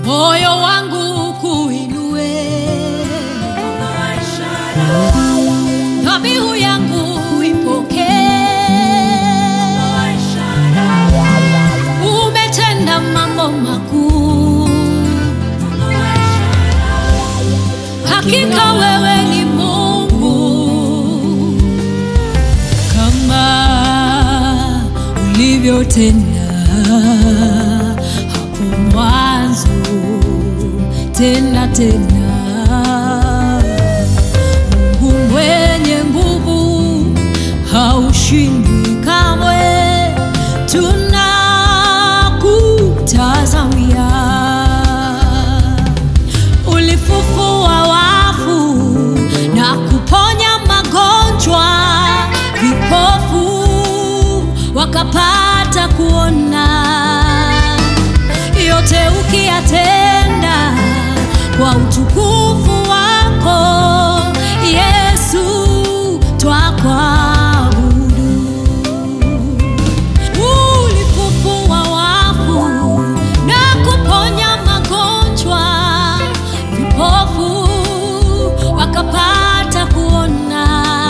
moyo wangu kuinue, dhabihu yangu ipokee. Umetenda mambo makuu, hakika wewe ni Mungu kama ulivyotenda hapo mwanzo, tena tena. Mungu mwenye nguvu, haushindwi kamwe, tunakutazamia. Ulifufua wafu na kuponya magonjwa, vipofu wakapata kuona. Yote ukiyatenda kwa utukufu wako Yesu, twakuabudu. Ulifufua wafu na kuponya magonjwa, vipofu wakapata kuona.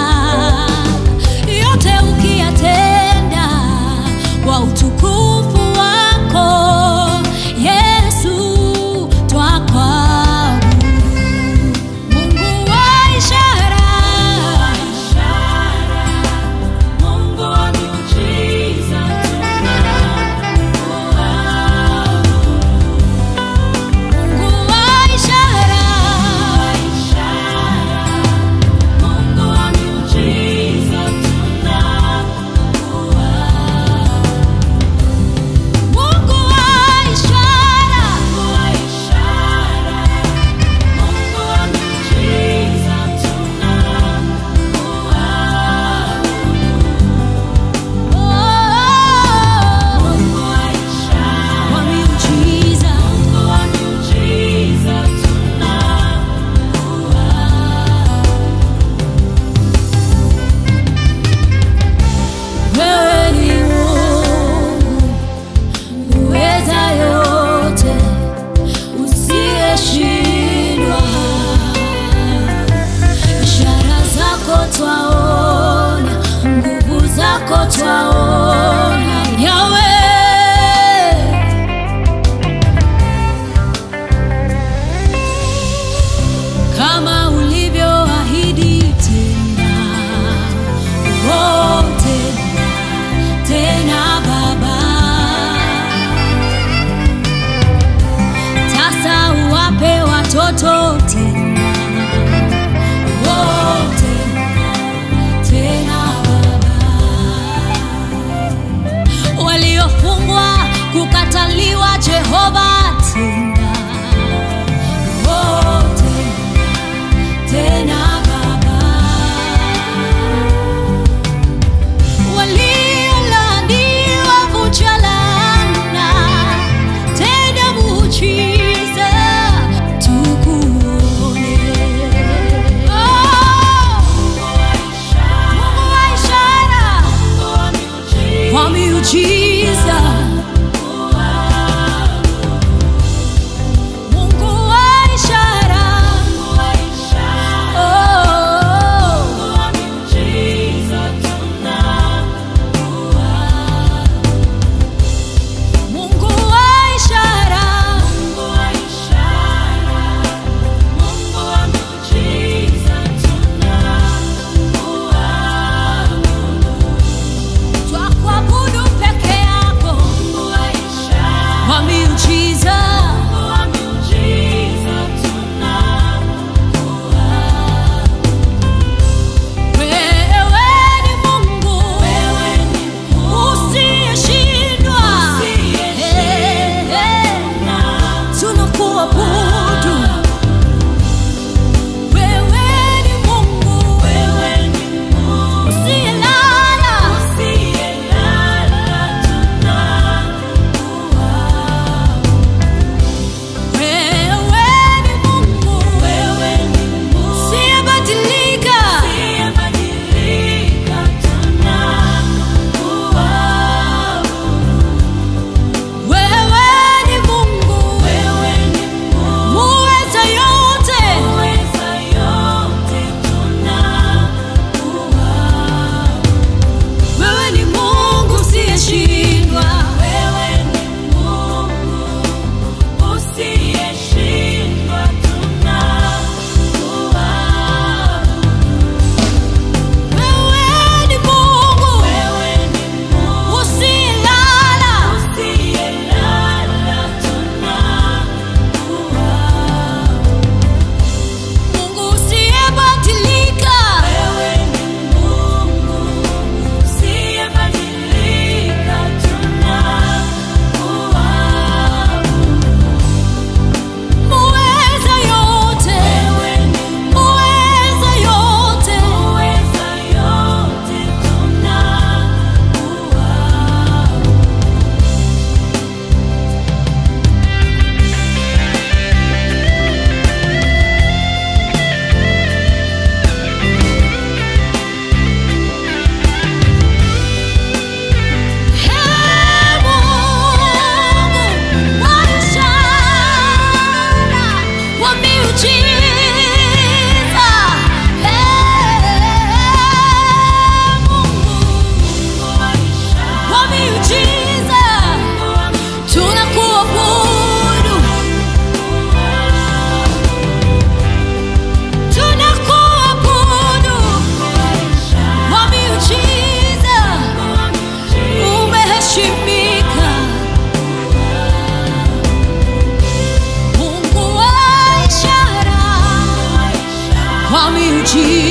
Yote ukiyatenda kwa utukufu wako Yesu, twakuabudu. Mungu wa ishara, Mungu wa miujiza Mungu wa ishara, Mungu wa miujiza Mungu wa ishara, Mungu wa miujiza oh, Mungu wa ishara, wa miujiza. Mungu wa miujiza Wewe ni Mungu uweza yote, usiyeshindwa. Ishara zako twaona, nguvu zako twaona, Yahweh. kama ulivyoahidi tena, oh, tena tena Baba, sasa uwape watoto tena, oh, tena tena Baba, waliofungwa kukataliwa Jehova tena, oh, tena tena Baba, waliolaaniwa vunja laana, tena muujiza tukuone. Oh, Mungu wa ishara, wa miujiza, Mungu wa ishara miujiza